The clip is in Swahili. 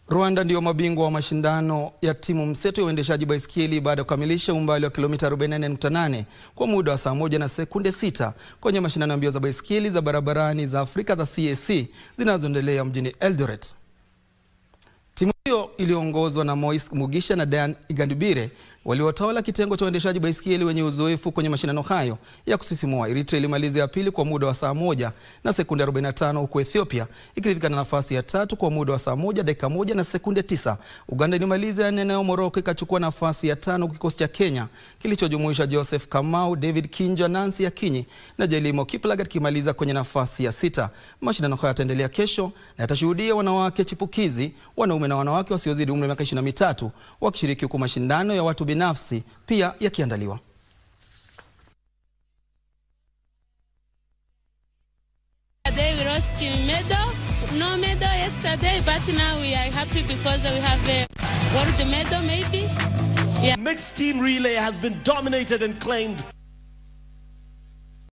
Rwanda ndio mabingwa wa mashindano ya timu mseto ya uendeshaji baiskeli baada ya kukamilisha umbali wa kilomita 44.8 kwa muda wa saa moja na sekunde sita kwenye mashindano ya mbio za baiskeli za barabarani za Afrika za CAC zinazoendelea mjini Eldoret. Timu hiyo iliyoongozwa na Moise Mugisha na Dan Igandibire waliotawala kitengo cha uendeshaji baiskeli wenye uzoefu kwenye mashindano hayo ya kusisimua. Eritrea ilimaliza ya pili kwa muda wa saa moja na sekunde 45 huku Ethiopia ikiridhika na nafasi ya tatu kwa muda wa saa moja dakika moja na sekunde tisa. Uganda ilimaliza ya nne nayo Morocco ikachukua nafasi ya tano, kikosi cha Kenya kilichojumuisha Joseph Kamau, David Kinja, Nancy Akinyi na Jelimo Kiplagat kimaliza kwenye nafasi ya sita. Mashindano hayo yataendelea kesho na yatashuhudia wanawake chipukizi, wanaume na wanawake wasiozidi umri wa miaka 23 wakishiriki huku mashindano ya watu binafsi pia yakiandaliwa. Yesterday we lost medal, no medal yesterday, but now we are happy because we have a gold medal maybe. Mixed team relay has been dominated and claimed